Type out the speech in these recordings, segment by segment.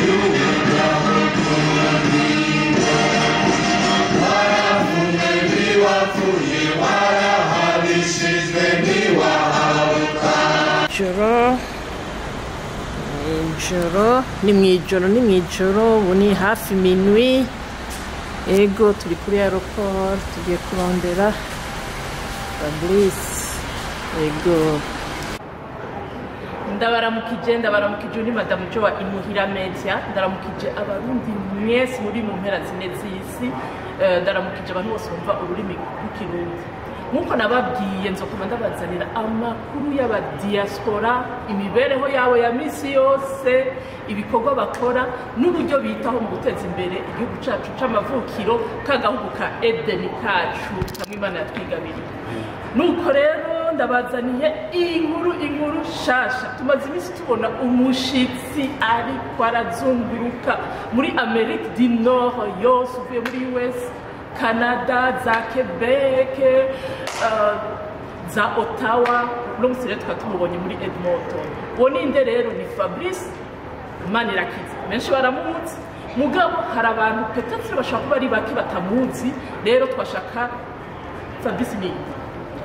ijoro ijoro ni mu ijoro ni mu ijoro ubu ni hafi minwi ego turi kuri aeroport tugiye kurondera fabrice ego ndabaramukije ndabaramukije uri madamu jo wa imuhira media ndaramukije abarundi mwese muri mu mpera zine z'isi Eh, ndaramukije abantu bose bumva ururimi rw'ikirundi nk'uko nababwiye nzokoma ndabazanira amakuru y'abadiaspora imibereho yabo ya misi yose ibikorwa bakora n'uburyo bitaho mu guteza imbere igihugu cyacu c'amavukiro k'agahugu ka edeni kacu kamwe imana yatwigabiriye nuko rero ndabazaniye inkuru inkuru shasha tumaze iminsi tubona umushitsi ariko arazunguruka muri amerika du nord yose uvuye muri us canada za quebec uh, za ottawa uno munsi rero tukaba tumubonye muri edmonton uwo ninde rero ni fabrice manirakiza benshi baramuzi mugabo hari abantu petetre bashobora kuba ari bake batamuzi rero twashaka fabrice ni inde?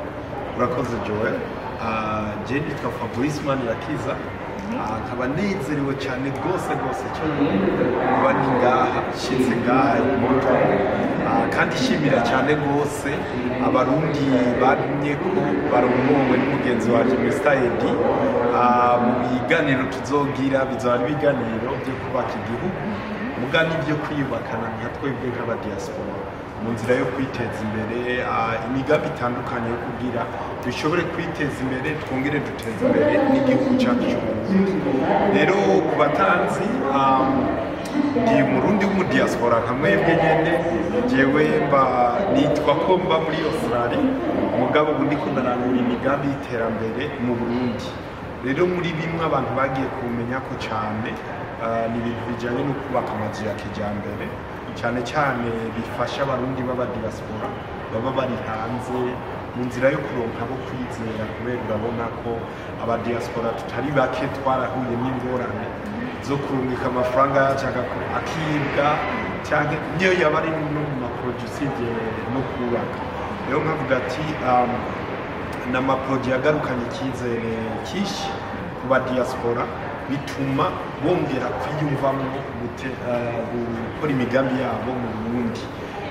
urakoze joel Ah, je nitwa fabrice manirakiza Ah, nkaba nezerewe cyane rwose rwose cyane kuba ndi ngaha nshyitse ngaha i moto Ah, kandi ishimira cyane rwose abarundi bamye ko barongowe n'umugenzi wanjye mr edi Ah, mu biganiro tuzogira bizaba ari ibiganiro byo kubaka igihugu muga n'ibyo kwiyubakana nka twebwe nk'abadiaspora mu nzira yo kwiteza imbere ah, imigambi itandukanye yo kugira dushobore kwiteza imbere twongere duteze imbere n'igihugu cyacu cy'uburundi rero ku batanzi um, ndi umurundi w'umudiaspora nka mwebwe nyene jewe mba nitwa ko mba muri australia mugabo ubu ndiko ndarangura imigambi y'iterambere mu burundi rero muri bimwe abantu bagiye kumenya ko cyane ah, ni ibintu bijyanye no kubaka amazu ya kijyambere cyane cyane bifasha abarundi b'abadiaspora baba bari hanze mu nzira yo kuronka abo kwizera kubera urabona ko abadiaspora tutari bake twarahuye n'ingorane zo kurungika amafaranga yacu agaku- akibwa cyangwa niyo yaba ari no mu maporoje usibye no kubaka rero nkavuga ati um, ni amaporoje yagarukanye icyizere cyinshi ku badiaspora bituma bongera kwiyumvamo gute- eh, gukora imigambi yabo mu burundi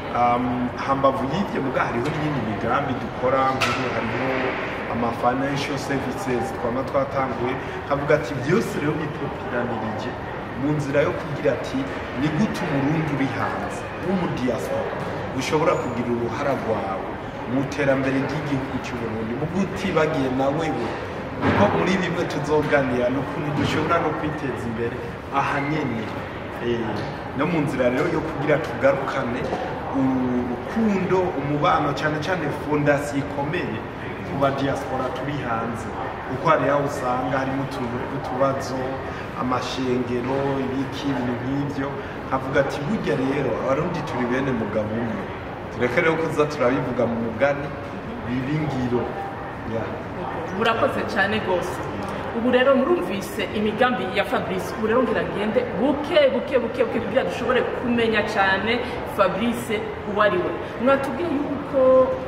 Um, hambavu y'ibyo muga hariho n'iyindi migambi dukora nk'ubu hariho ama financial services twaba twatanguye kavuga ati byose rero bipopiranirije mu nzira yo kugira ati ni gute umurundi uri hanze w'umudiaspora ushobora kugira uruhara rwawe mu iterambere ry'igihugu cy'uburundi mu gutibagiye na wewe kuko muri bimwe tuzoganira ni ukuntu dushobora no kwiteza imbere aha nyene Eh, no mu nzira rero yo kugira tugarukane urukundo umubano cyane cyane fondasiyo ikomeye ku badiaspora turi hanze kuko hari aho usanga harimo utuntu tw'utubazo amashengero ibiki ibintu nk'ibyo nkavuga ati burya rero abarundi turi bene mugabo umwe tureke rero kuza turabivuga mu mugani biba ingiro Yeah. murakoze cyane rwose ubu rero murumvise imigambi ya fabrice ubu rero ngira ngende buke buke buke buke kugira dushobore kumenya cyane fabrice uwo ari we mwatubwiye yuko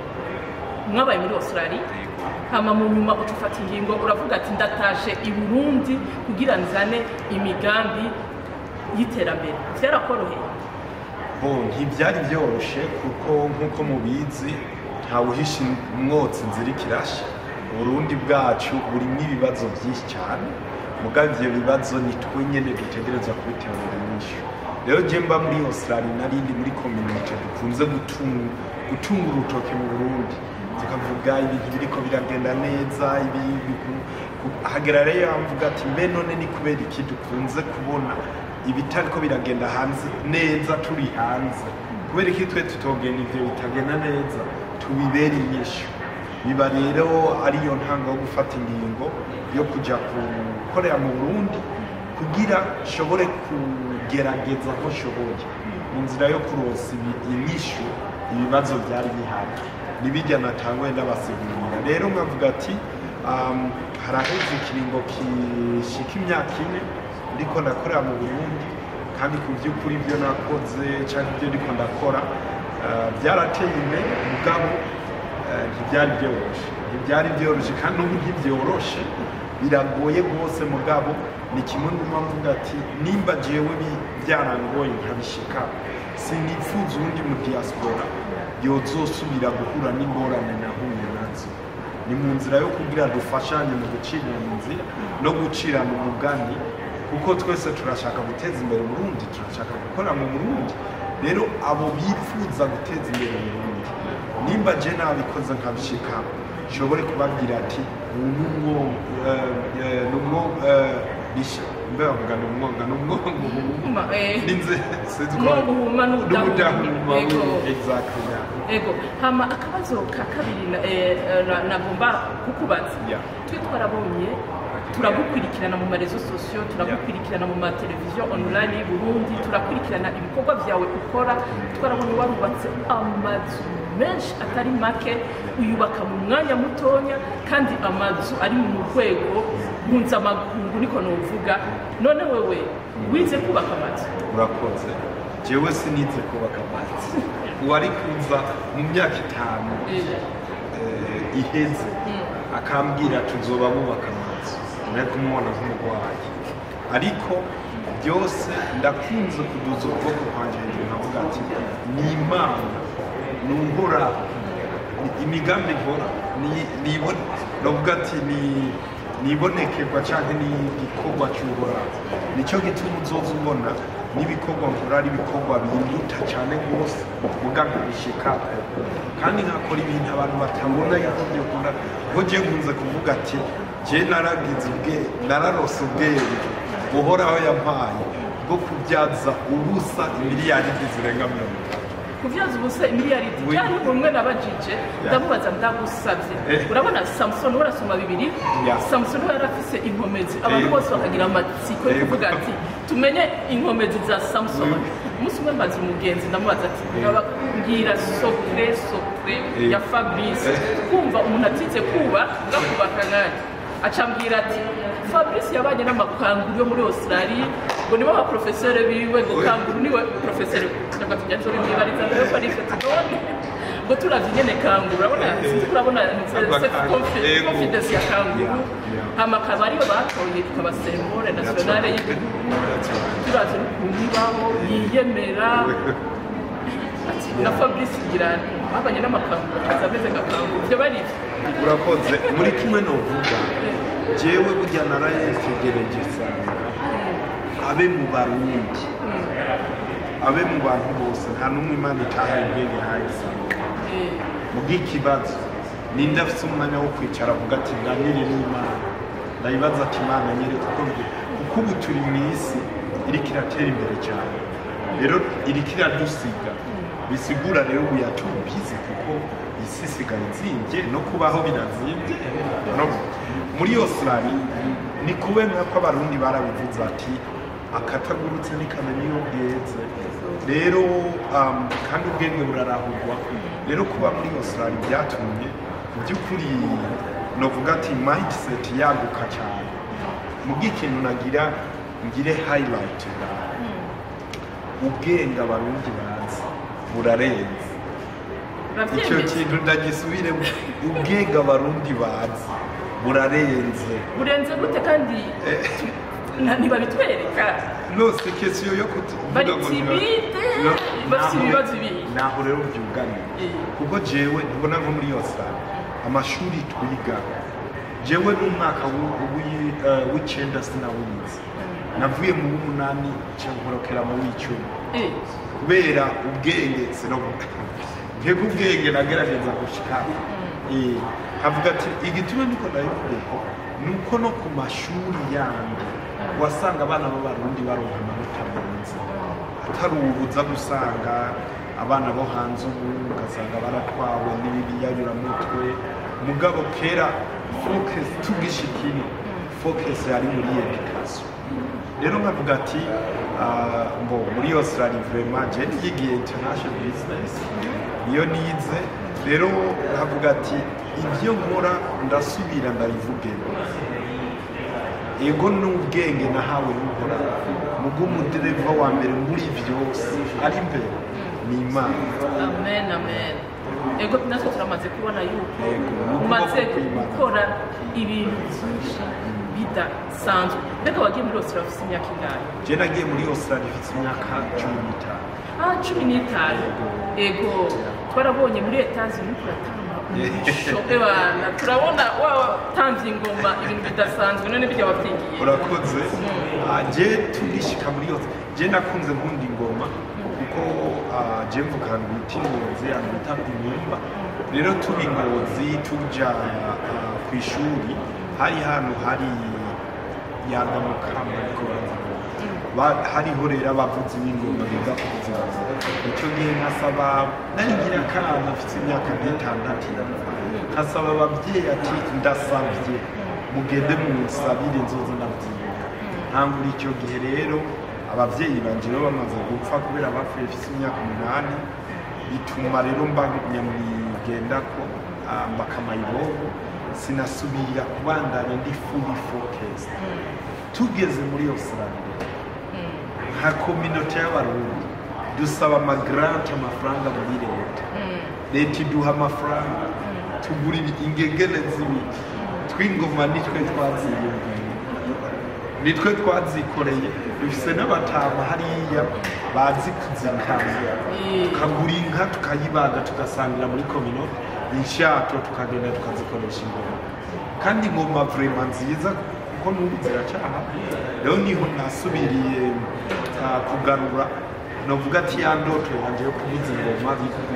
mwabaye muri australia hama mu nyuma uca ufata ingingo uravuga ati ndatashe i burundi kugira nzane imigambi y'iterambere byarakoroheye bo ntibyari byoroshye kuko nk'uko mubizi ntawuhisha umwotsi inzira ikirashe uburundi bwacu burimo ibibazo byinshi cyane mugabo ibyo bibazo ni twe nyine dutegereza kubiterura inyishu rero jye mba muri australia narindi muri community dukunze gutunga gutunga urutoki mu burundi tukavuga ibintu biriko biragenda neza ibi biku- ku- hagera rero yamvuga ati mbe none ni kubera iki dukunze kubona ibitariko biragenda hanze neza turi hanze kubera iki twe tutogenda ivyo bitagenda neza tubibera inyishu biba rero ariyo ntanga yo gufata ingingo yo kuja gukorera mu burundi kugira nshobore kugerageza ko nshoboye mu nzira yo kuronsa ibi- inyishu ibibazo byari bihari nibijya natangwe ndabasigurira rero nkavuga ati um, haraheze ikiringo kishika imyaka ine ndiko ndakorera mu burundi kandi ku by'ukuri ibyo nakoze cyangwa ibyo ndiko ndakora eh, byarateye imbere mugabo eh, ntibyari byoroshye ntibyari byoroshye kandi n'ubu ntibyoroshe biragoye rwose mugabo ni kimwe n'uma mvuga ati nimba jewe bi- byarangoye nkabishika sinifuza uwundi mu diaspora yozosubira guhura n'ingorane nahuye nazo ni mu nzira yo kugira dufashanye mu gucirana inzira no gucirana umugani kuko twese turashaka guteza imbere Burundi turashaka gukora mu Burundi rero abo bifuza guteza imbere Burundi nimba je nabikoze nkabishika nshobore kubabwira ati ubu numwo numwo bisha mbe bavuga numwonga numwonga Ma, eh, ninze sinzi ko umwonga uhuma n'udahuma. n'udahuma Yego. exactly yeah. ego hama akabazo ka kabiri na- eh, eh, na- nagomba kukubaza Yeah. twe twarabonye turagukurikirana mu marezo sosiyo turagukurikirana mu mateleviziyo online y'u Burundi turakurikirana ibikorwa byawe ukora twarabonye warubatse amazu menshi atari make uyubaka mu mwanya mutonya kandi amazu ari mu rwego mpuzamakungu niko nuvuga none wewe wize kubaka amazu urakoze jewe sinize kubaka amazi uwari kuza mu myaka itanu eh, iheze akambwira tuzoba bubaka amazu nari kumubona nk'umurwayi ariko byose ndakunze kuduza ukuboko kwanjye hejuru nkavuga ati ni imana ni uhoraho ni imigambi nkora ni- nibone ndavuga ati ni nibonekerwa cyangwa ni igikorwa cy'uhoraho nicyo gituma uzoza ubona n'ibikorwa nkora ari ibikorwa binduta cyane rwose vuga nkabishikako kandi nkakora ibintu abantu batabona yuko byakunda kuko njye nkunze kuvuga ati njye naragize ubwe nararose ubwenge buhoraho yampaye bwo kubyaza ubusa imiliyaridi zirenga mirongo itatu kubyaza ubusa imiliyaridi Oui. cyane umwe nabajije ndamubaza ndagusabye Eh. urabona samusoni we arasoma bibiri Yeah. samusoni we yari afise inkomezi abantu Eh. bose bakagira amatsiko yo Eh. kuvuga ati tumenye inkomezi za samusoni Oui. umunsi umwe mbaza umugenzi ndamubaza ati "Ngaba mbwira sokre sokre Eh. ya fabrice Eh. kumva umuntu atize kuba gakubaka nanjye acambwira ati fabrice yabanye n'amakanguru yo muri australia ngo nibo baprofesere biwe ngo Oui. kanguru niwe profesere cyangwa tujya turi mwibariza nayo parike tudone ngo turavye nyene kanguru urabona sinzi ko urabona Aba cette kanguru, confi- yego. confidence ya kanguru Yeah, yeah. hama akaba ariyo batoye ikaba seremone nationale y'igihugu turavye n'ukuntu ibaho yiyemera ati na fabrice ngira babanye n'amakanguru akaza ameze nka kanguru ivyo bari ivyo urakoze muri kimwe novuga jewe burya narayetegereje sana abe mu barundi abe mu bantu bose nta n'umwe imana itahaye ubwenge yahaye sana Eh, mu bw'ikibazo ninde afite umwanya wo kwicara avuga ati nganire n'imana ndayibaza ati imana nyereka uko mbi- kuko ubu turi mu isi iriko iratera imbere cyane rero iriko iradusiga bisigura rero ubu yatubizi kuko isi isigaye izinvye no kubaho birazimvye no muri australia ni kube nk'ako abarundi barabivuze ati akatagurutse ntikamenya iyo bweze rero um, kandi ubwenge burarahurwa rero kuba muri australia byatumye mu by'ukuri novuga ati mindset yaguka cyane mu bw'ikintu nagira ngire highlight ubwenge abarundi bazi burarenze icyo uravyemeza kintu ndagisubiremo ubwenge abarundi bazi burarenze burenze gute kandi na- ntibabitwereka nose kesiyo yo kuvuga Bari ngo timide, No, bafite naho- ibibazo ibihe. naho rero byuganiye Eh. kuko jewe ntibona nko muri yose amashuri twiga jewe n'umwaka w'u- w'i- eh, w'icenda sinawize navuye mu w'umunani nca nkorokera mu w'icumi Eh, kubera ubwenge sinovuga nkeka ubwenge nagerageza gushika Eh, havuga ati igituma niko ndabivuga ni uko no ku mashuri yandi wasanga abana b'abarundi baronka amanota meza atari ubu uza gusanga abana bo hanze ubu ugasanga baratwawe n'ibiyayuramutwe mugabo kera focus tugishikino focus yari muri education rero nkavuga ati ah, ngo muri australia vraiment je yigiye international business niyo nize rero nkavuga ati ibyo nkora ndasubira ndabivuge ego n'ubwenge nahawe n'uhoraho mugo umudereva wa mbere muri byose ari imbere ni imana amen amen ego natwe turamaze kubona yuko Yego, ni umaze ukuboko kw'Imana. gukora ibintu byinshi bidasanzwe mbega wagiye muri Australia ufite imyaka ingahe je nagiye muri australia ifite imyaka cumi n'itanu ah cumi n'itanu ego twarabonye muri etazi uriko uratanga umurisho ebana turabona watanze ingoma ibintu bidasanzwe none bijya wabyigiye urakoze Ah, je tugishika muri yose je nakunze nkunda ingoma kuko ah, je mvuga ahantu bita ingozi ahantu bita kumwumba rero turi ingozi tuja ah, ku ishuri hari hantu hari yangamukamba ariko Ba- hariho rero abavuzi b'ingoma biga kuvuza ingoma icyo gihe nkasaba nari ngira akana afite imyaka nk'itandatu nkasaba ababyeyi ati ndasabye mugende munsabire inzozi ndabyiga ntangura icyo gihe rero ababyeyi banje rero bamaze gupfa kubera bapfuye mfite imyaka umunani bituma rero mba nyamwigendako ah, mbakamayibobo sinasubira kubandanya ndi fully focused tugeze muri australia nka kominote y'abarundi dusaba amagrante amafaranga muri leta leta iduha amafaranga tugura ibi- ingegene z'ibiti tw'ingoma nitwe twaziyumviye nitwe twazikoreye dufise n'abatama hariya bazi kuzikanga tukagura inka tukayibaga tugasangira muri kominote inshato tukagenda tukazikoresha ingoma kandi ingoma vrema nziza kuko n'ubu ziracaha rero niho nasubiriye ah, kugarura novuga ati ya ndoto yanje yo kuvuza ingoma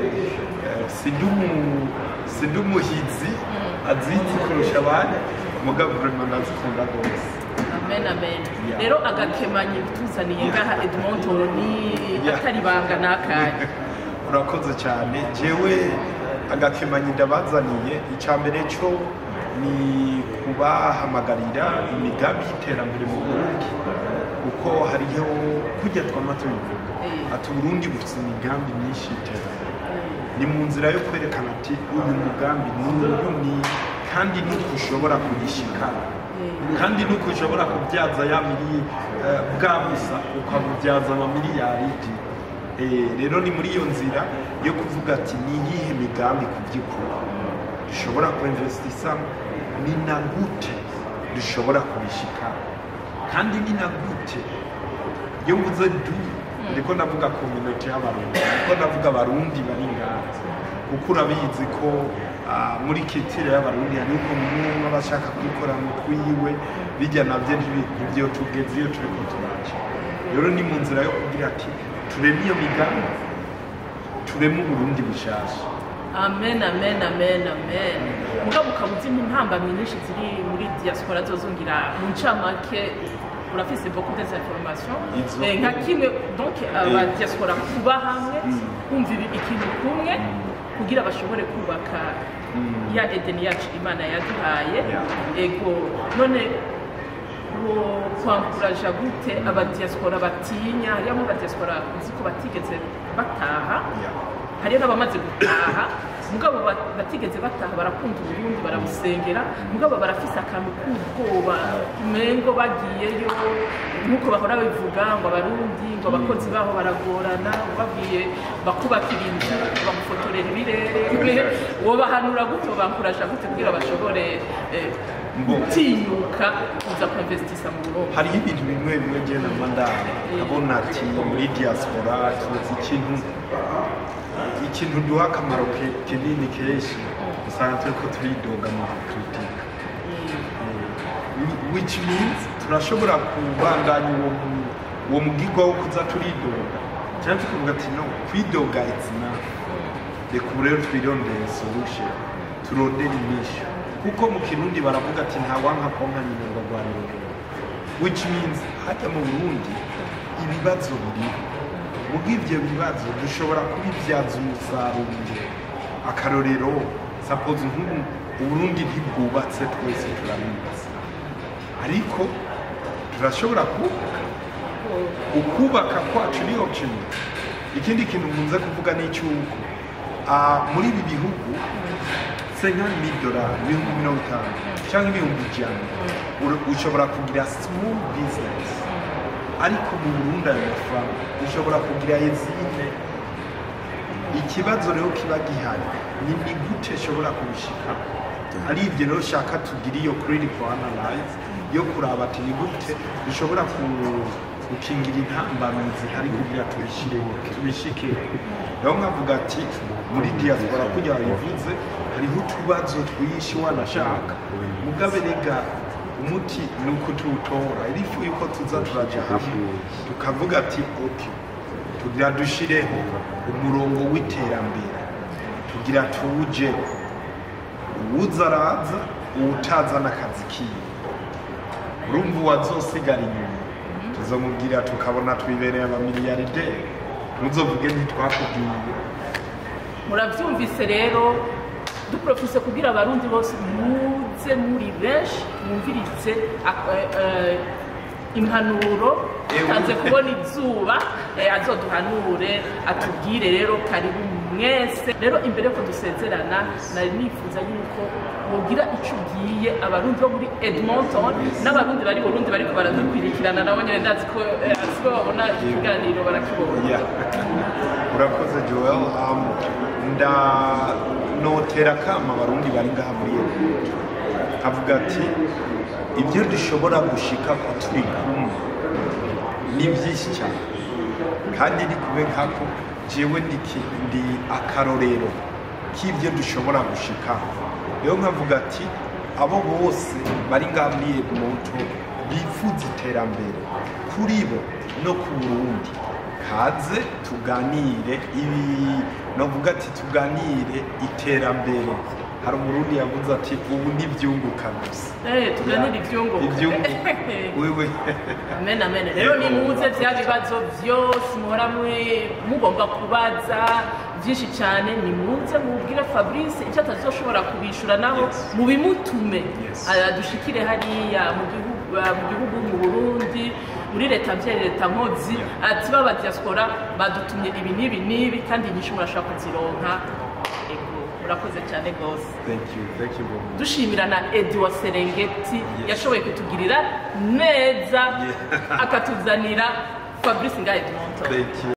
eh, sindi umu- sindi umuhizi azizi kurusha abandi mugabo vrema ndazikunda rwose amen amen Yeah. rero agakemanyi tuzaniye ngaha edmonton ni Yeah. atari banga n'akanya urakoze cyane jewe agakemanyi ndabazaniye icya mbere cyo ni kubahamagarira imigambi y'iterambere mu burundi kuko hariho kujya twama tubivuga Eh. ati uburundi bufite imigambi myinshi y'iterambere ni mu nzira yo kwerekana ati uyu mugambi ni uyu ni kandi nuko ushobora kuyishikana kandi nuko ushobora kubyaza ya miri eh, bwa busa ukabubyaza amamiliyaridi Eh, rero ni muri iyo nzira yo kuvuga ati ni iyihe migambi ku by'ukuri dushobora kuinvestisamo ni na gute dushobora kubishikana kandi ni na gute iyo mvuze du ndiko ndavuga community y'abarundi ndiko ndavuga abarundi bari ngaha kuko urabizi ko ah, muri kitire y'abarundi hari uko umwe aba ashaka kwikora mu twiwe bijya nabyo ntibyo tugeze iyo turiko turaca rero ni mu nzira yo kugira ati tureme iyo migambi tureme uburundi bushasha amen amen amen amen mugabo ukaba uzi intambamyi nyinshi ziri muri diaspora zozungira mu ncamake urafise beaucoup des informations Izo. Eh, nka kimwe donc aba diaspora kuba hamwe kumva ibi- ikintu kumwe kugira bashobore kubaka ya edeni yacu imana yaduhaye Yeah. ego none wo kwankuraja gute abadiaspora batinya hariyo abadiaspora uzi ko batigeze bataha Yeah. hariyo n'abamaze gutaha mugabo ba- batigeze bataha barakunda uburundi barabusengera mugabo barafise akantu k'ubwoba umengo bagiyeyo nk'uko bahora bivuga ngo abarundi ngo abakozi baho baragorana babwiye bakubakira inzu bagufotorera ibirere wobahanura gute bankuraja gute kugira bashobore eh, Mbo. gutinyuka kuza kuinvestisa mu burundi hariho ibintu bimwe bimwe njye na mandara abona ati muri diaspora tuzi ikintu ikintu duha akamaro ke- kinini kenshi usanga turi ko turidoga mu kritika which means turashobora kubandanya uwo mu- uwo mugigwa wo kuza turidoga cyangwa tukavuga ati no kwidoga it's enough reka ubu rero twirondere solution turondere inyishu kuko mu kirundi baravuga ati ntawanka konka nyina ngo agwanire which means hajya mu burundi ibibazo biriho muri ibyo bibazo dushobora kubibyaza umusaruro akarorero suppose nk'ubu uburundi ntibwubatse twese turabizi ariko turashobora kubaka ukubaka kwacu ni option ikindi kintu nkunze kuvuga ni icy'uko ah, muri ibi bihugu senkani miliyoni ibihumbi mirongo itanu cyangwa ibihumbi ijana ur- ushobora kugira small business ariko mu burundi ayo mafaranga ushobora kugira izine ikibazo rero kiba gihari ni ni gute ushobora kubishika ari ibyo rero ushaka tugira iyo critical analyze yo kuraba ati ni gute dushobora ku- gukingira intambamyi zihari kugira tubishire tubishike rero nkavuga ati muri diaspora kugira bivuze hariho utubazo twinshi wanashaka mugabe rega umuti ni uko tuwutora irifu yuko tuza turaja hamwe tukavuga ati okay tugira dushireho umurongo w'iterambere tugira tuje uwuza araza uwutaza n'akazi kiwe urumva uwazosigara inyuma tuzamubwira tukabona twibereye abamiliyarderi ntuzovuge ntitwakubwiye murabyumvise rero duprofise kugira abarundi bose muze muri benshi mwumvirize ak- eh, eh, impanuro Ewe. tanze kubona izuba eh, azoduhanure atubwire rero karibu mwese rero imbere ko dusezerana nari nifuza yuko wogira icyo ugiye abarundi bo muri edmonton n'abarundi bari burundi bariko baradukwirikirana nabo nyine ndazi ko eh, si bo babona ikiganiro barakibona Yeah. urakoze joel um, ndanotera kama abarundi bari ngaha muri Egiputa avuga ati ibyo dushobora gushika ko turi kumwe ni byinshi cyane kandi ni kube nkako jewe ndi ki- ndi akarorero k'ibyo dushobora gushikaho rero nkavuga ati abo bose bari ngaha muri Edmonton bifuza iterambere kuri bo no ku Burundi kaze tuganire ibi novuga ati tuganire iterambere hari umurundi yavuze ati ubu ni ibyunguka gusa Eh, tuganire ivyunguka. ibyunguka wewe amen amen rero nimuze bya bibazo byose muhora muri- mugomba kubaza byinshi cyane nimuze mubwire fabrice icyo atazoshobora kubishura naho Yes. mubimutume Yes. Ah, dushikire hariya mu gihugu ah, mu gihugu mu burundi muri leta mvyeyi leta nkozi Yeah. ati baba diaspora badutumye ibi n'ibi n'ibi kandi inyinshi murashobora kuzironka ego murakoze cyane rwose thank you thank you very much dushimira na edi wa serengeti yashoboye kutugirira neza Yeah. akatuzanira fabrice ngahe dumonto thank you